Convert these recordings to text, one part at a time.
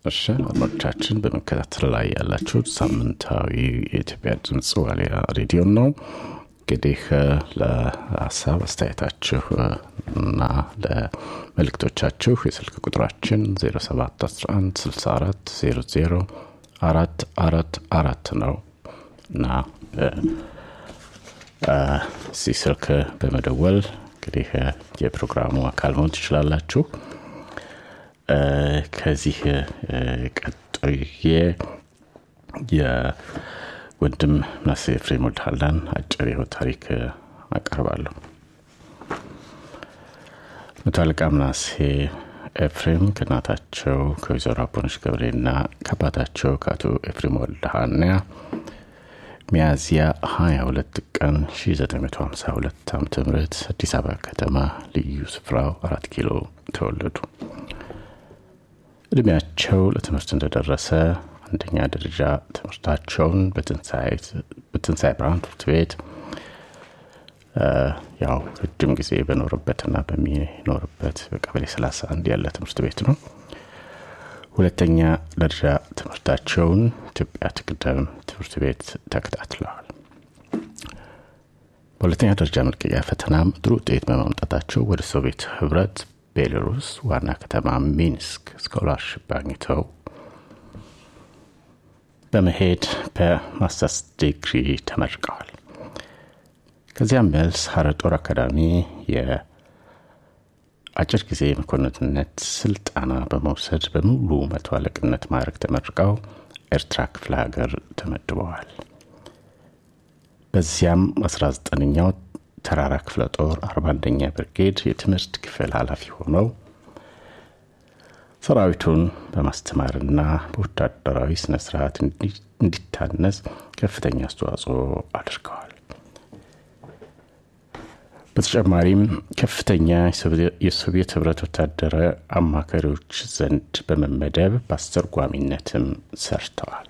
እሺ አድማጮቻችን በመከታተል ላይ ያላችሁት ሳምንታዊ የኢትዮጵያ ድምፅ ዋሊያ ሬዲዮ ነው እንግዲህ ለሀሳብ አስተያየታችሁ እና ለመልእክቶቻችሁ የስልክ ቁጥራችን 0711 64 00 አራት አራት አራት ነው እና እዚህ ስልክ በመደወል እንግዲህ የፕሮግራሙ አካል መሆን ትችላላችሁ ከዚህ ቀጥዬ የወንድም ምናሴ ኤፍሬም ወልድሃላን አጭር የህይወት ታሪክ አቀርባለሁ መቶ አለቃ ምናሴ ኤፍሬም ከእናታቸው ከወይዘሮ አቦነች ገብሬና ከአባታቸው ከአቶ ኤፍሬም ወልድሃና ሚያዝያ 22 ቀን 1952 ዓ ም አዲስ አበባ ከተማ ልዩ ስፍራው አራት ኪሎ ተወለዱ እድሜያቸው ለትምህርት እንደደረሰ አንደኛ ደረጃ ትምህርታቸውን በትንሣኤ ብርሃን ትምህርት ቤት ያው ረጅም ጊዜ በኖርበትና በሚኖርበት በቀበሌ 31 ያለ ትምህርት ቤት ነው ሁለተኛ ደረጃ ትምህርታቸውን ኢትዮጵያ ትቅደም ትምህርት ቤት ተከታትለዋል በሁለተኛ ደረጃ መልቀቂያ ፈተናም ጥሩ ውጤት በማምጣታቸው ወደ ሶቪየት ህብረት ቤላሩስ ዋና ከተማ ሚንስክ ስኮላርሽፕ አግኝተው በመሄድ በማስተርስ ዲግሪ ተመርቀዋል ከዚያም መልስ ሀረ ጦር አካዳሚ የአጭር ጊዜ መኮንንነት ስልጠና በመውሰድ በሙሉ መቶ አለቅነት ማድረግ ተመርቀው ኤርትራ ክፍለ ሀገር ተመድበዋል በዚያም 19ኛው ተራራ ክፍለ ጦር 41ኛ ብርጌድ የትምህርት ክፍል ኃላፊ ሆነው ሰራዊቱን በማስተማርና በወታደራዊ ስነ ስርዓት እንዲታነጽ ከፍተኛ አስተዋጽኦ አድርገዋል በተጨማሪም ከፍተኛ የሶቪየት ህብረት ወታደራዊ አማካሪዎች ዘንድ በመመደብ በአስተርጓሚነትም ሰርተዋል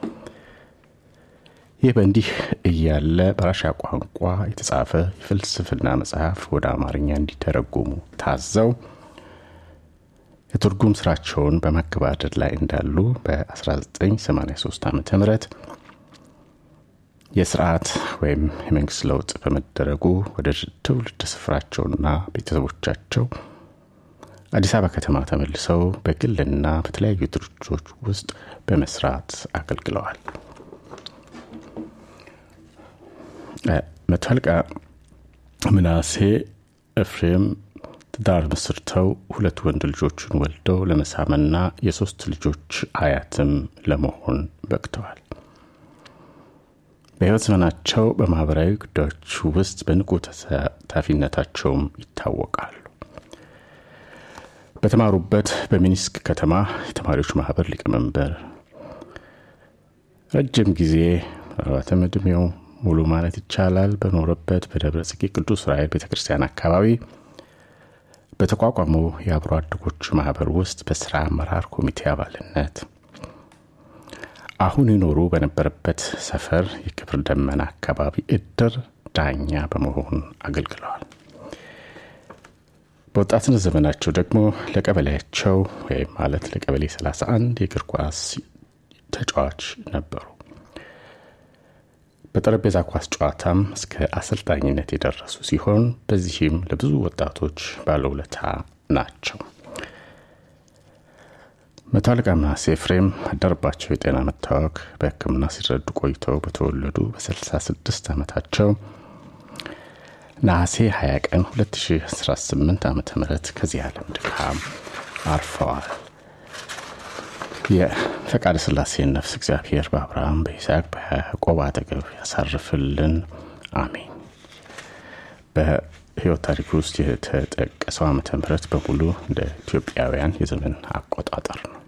ይህ በእንዲህ እያለ በራሻ ቋንቋ የተጻፈ የፍልስፍና መጽሐፍ ወደ አማርኛ እንዲተረጉሙ ታዘው የትርጉም ስራቸውን በማገባደድ ላይ እንዳሉ በ1983 ዓ ም የስርዓት ወይም የመንግስት ለውጥ በመደረጉ ወደ ትውልድ ስፍራቸውና ቤተሰቦቻቸው አዲስ አበባ ከተማ ተመልሰው በግልና በተለያዩ ድርጅቶች ውስጥ በመስራት አገልግለዋል መቶ አለቃ ምናሴ ኤፍሬም ትዳር መስርተው ሁለት ወንድ ልጆችን ወልደው ለመሳምና የሶስት ልጆች አያትም ለመሆን በቅተዋል በህይወት ዘመናቸው በማህበራዊ ጉዳዮች ውስጥ በንቁ ተሳታፊነታቸውም ይታወቃሉ በተማሩበት በሚኒስክ ከተማ የተማሪዎች ማህበር ሊቀመንበር ረጅም ጊዜ ምናልባትም እድሜው ሙሉ ማለት ይቻላል በኖረበት በደብረ ጽጌ ቅዱስ ራኤል ቤተ ክርስቲያን አካባቢ በተቋቋመው የአብሮ አደጎች ማህበር ውስጥ በስራ አመራር ኮሚቴ አባልነት አሁን ይኖሩ በነበረበት ሰፈር የክብር ደመና አካባቢ እድር ዳኛ በመሆን አገልግለዋል በወጣትነት ዘመናቸው ደግሞ ለቀበሌያቸው ወይም ማለት ለቀበሌ 31 የእግር ኳስ ተጫዋች ነበሩ በጠረጴዛ ኳስ ጨዋታም እስከ አሰልጣኝነት የደረሱ ሲሆን በዚህም ለብዙ ወጣቶች ባለውለታ ናቸው መቶ አለቃ ምናሴ ኤፍሬም አደረባቸው የጤና መታወክ በህክምና ሲረዱ ቆይተው በተወለዱ በ66 ዓመታቸው ነሐሴ 20 ቀን 2018 ዓ ም ከዚህ ዓለም ድካም አርፈዋል የፈቃደ ስላሴን ነፍስ እግዚአብሔር በአብርሃም በይስሐቅ በያዕቆብ አጠገብ ያሳርፍልን አሜን በህይወት ታሪክ ውስጥ የተጠቀሰው ዓመተ ምህረት በሙሉ እንደ ኢትዮጵያውያን የዘመን አቆጣጠር ነው